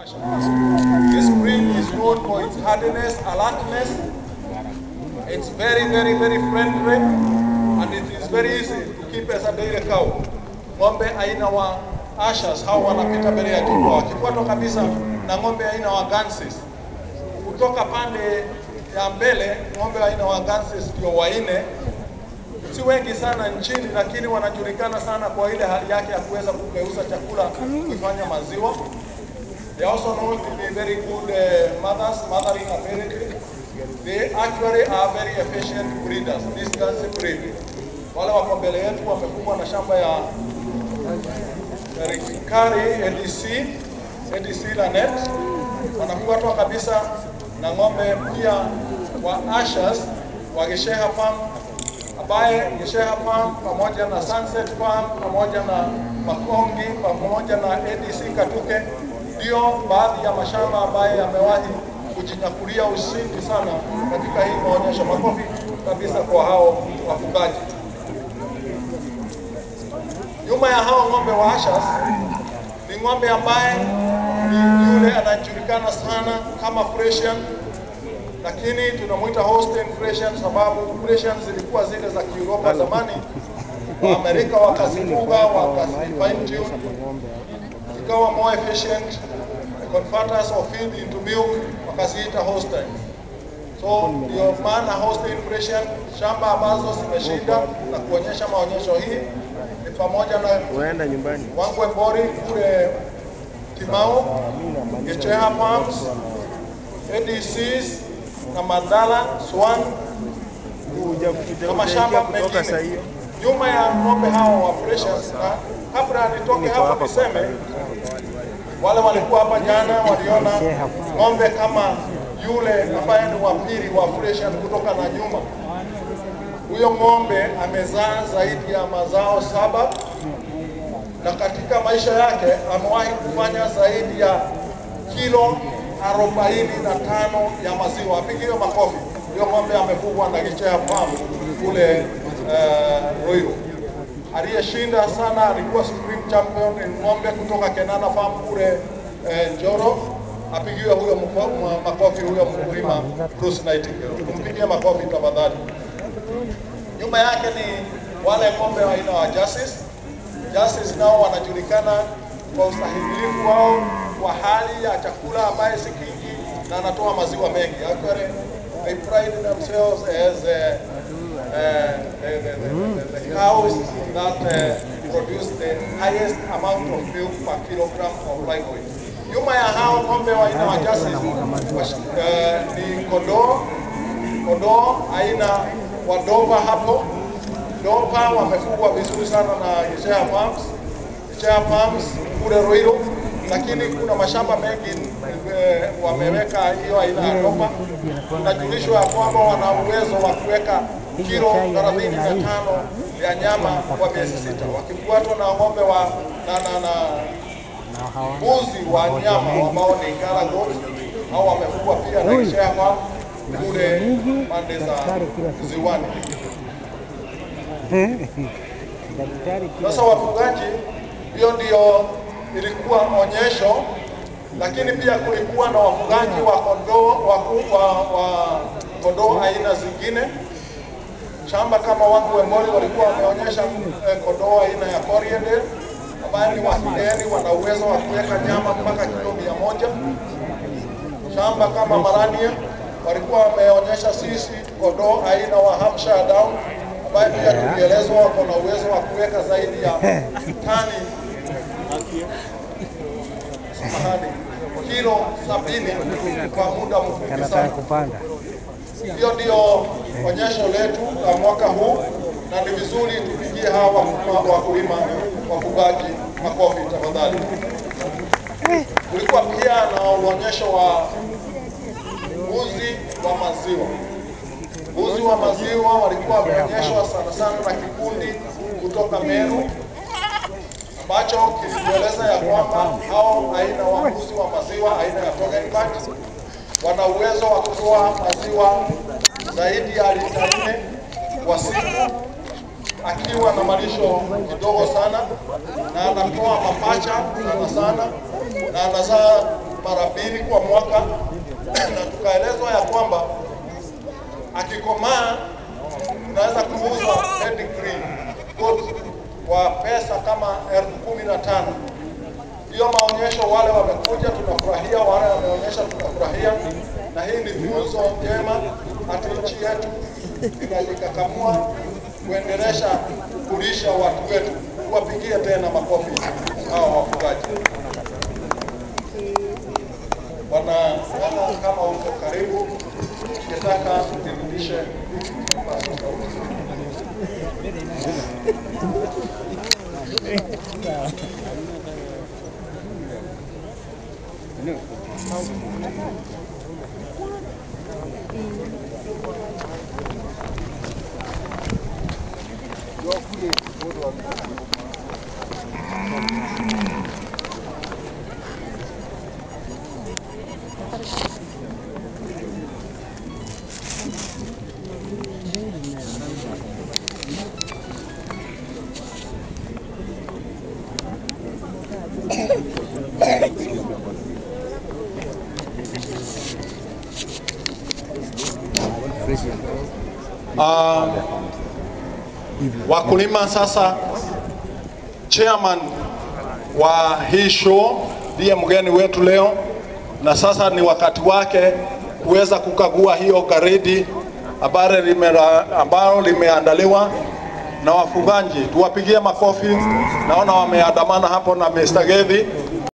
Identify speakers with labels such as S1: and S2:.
S1: This breed is known for its hardiness, alertness. It's very, very, very friendly and it is very easy to keep as a dairy cow. Ng'ombe aina wa Ashers hao wanapita mbele ya kifua, wakifuatwa kabisa na ng'ombe aina wa Ganses. Kutoka pande ya mbele, ng'ombe aina wa Ganses ndio waine, si wengi sana nchini, lakini wanajulikana sana kwa ile hali yake ya kuweza kugeuza chakula kuifanya maziwa. They are also known to be very good uh, mothers, mothering ability. They actually are very efficient breeders, this Ganse breed. Wale wako mbele yetu wamefungwa na shamba ya Rikari ADC, ADC Lanet, wanafuatwa kabisa na ng'ombe pia wa Ashers wa Gesheha Farm ambaye Gesheha Farm pamoja na Sunset Farm pamoja na Makongi pamoja na ADC Katuke ndio baadhi ya mashamba ambayo yamewahi kujinyakulia ushindi sana katika hii maonyesho. Makofi kabisa kwa hao wafugaji. Nyuma ya hao ng'ombe wa Ashers ni ng'ombe ambaye ni yule anajulikana sana kama Fresian, lakini tunamwita Holstein Fresian sababu Fresian zilikuwa zile za Kiuropa zamani. Waamerika wakazifuga wakazifine tune zikawa more efficient converters of feed into milk wakaziita Holstein. So ndio maana Holstein Fresian shamba ambazo zimeshinda na kuonyesha maonyesho hii ni pamoja na
S2: Unaenda nyumbani.
S1: Wangwe Mbori kule Timao, Gecheha Farms, ADCs na Mandala, Swan
S2: Kuja kuja
S1: na mashamba
S2: kuja kutoka saa
S1: mengine.
S2: hiyo.
S1: Nyuma ya ng'ombe hao wa Precious, na kabla nitoke
S2: Niko
S1: hapo
S2: hapa
S1: niseme wale walikuwa hapa jana waliona ng'ombe kama yule ambaye ni wa pili wa Fresian kutoka na nyuma. Huyo ng'ombe amezaa zaidi ya mazao saba na katika maisha yake amewahi kufanya zaidi ya kilo arobaini na tano ya maziwa. Apigiwe makofi. Huyo ng'ombe amefugwa na Gicheha Farm kule uh, Ruiru. Aliyeshinda sana alikuwa Supreme Champion ni ng'ombe kutoka Kenana Farm kule uh, Njoro. Apigiwe huyo mko- ma- makofi huyo mkulima Bruce Nightingale. Tumpigie makofi tafadhali. Nyuma yake ni wale ng'ombe wa aina wa Justice. Justice nao wanajulikana kwa ustahimilifu wao wa hali ya chakula ambaye si kingi na anatoa maziwa mengi. Actually, they pride themselves as uh, uh, the, the, the, the, the cows that uh, produce the highest amount of milk per kilogram of live weight. Nyuma ya hao ng'ombe wa aina wa Justice uh, ni kondoo kondoo aina wa Doba hapo. Doba wamefugwa vizuri sana na Geshea Farms, Geshea Farms kule Ruiru, lakini kuna mashamba mengi eh, wameweka hiyo aina ya Doba. Tunajulishwa ya kwamba wana uwezo wa kuweka kilo 35 ya nyama kwa miezi sita, wakifuatwa na ng'ombe wa na, na, na mbuzi wa nyama ambao ni Ngara goat au wamefugwa pia na Geshea Farm kule pande za ziwani.
S3: Daktari
S1: Sasa wafugaji, hiyo ndio ilikuwa onyesho, lakini pia kulikuwa na wafugaji wa kondoo wa, wa, wa kondoo aina zingine. Shamba kama wangu Wembori walikuwa wameonyesha eh, kondoo aina ya Corriedale ambayo ni wahideni, wana uwezo wa kuweka nyama mpaka kilo mia moja. Shamba kama Marania walikuwa wameonyesha sisi kondoo aina wa Hampshire Down ambaye pia tulielezwa wako na uwezo wa kuweka zaidi ya tani samahani, kilo sabini kwa muda mfupi
S3: anataka
S1: sana.
S3: kupanda.
S1: Hiyo ndio onyesho letu la mwaka huu, na ni vizuri tupigie hawa wakulima- wakulima wafugaji makofi tafadhali. Kulikuwa pia na uonyesho wa mbuzi wa maziwa. Mbuzi wa maziwa walikuwa wameonyeshwa sana sana na kikundi kutoka Meru ambacho kilitueleza ya kwamba hao aina wa mbuzi wa maziwa aina ya Toggenburg wana uwezo wa kutoa maziwa zaidi ya lita nne kwa siku akiwa na malisho kidogo sana, na anatoa mapacha sana sana, na anazaa mara mbili kwa mwaka, na tukaelezwa ya kwamba akikomaa tunaweza kuuza pedigree goat kwa pesa kama elfu kumi na tano. Hiyo maonyesho, wale wamekuja tunafurahia, wale wameonyesha tunafurahia, na hii ni funzo njema hati nchi yetu inajikakamua kuendelesha kulisha watu wetu. Tuwapigie tena makofi hao wafugaji. Bwana Wema, kama uko karibu, ningetaka nirudishe kipaza sauti. Uh, wakulima sasa, chairman wa hii show ndiye mgeni wetu leo, na sasa ni wakati wake kuweza kukagua hiyo garidi ambalo limera- ambalo limeandaliwa na wafugaji. Tuwapigie makofi, naona wameandamana hapo na Mr. Gethi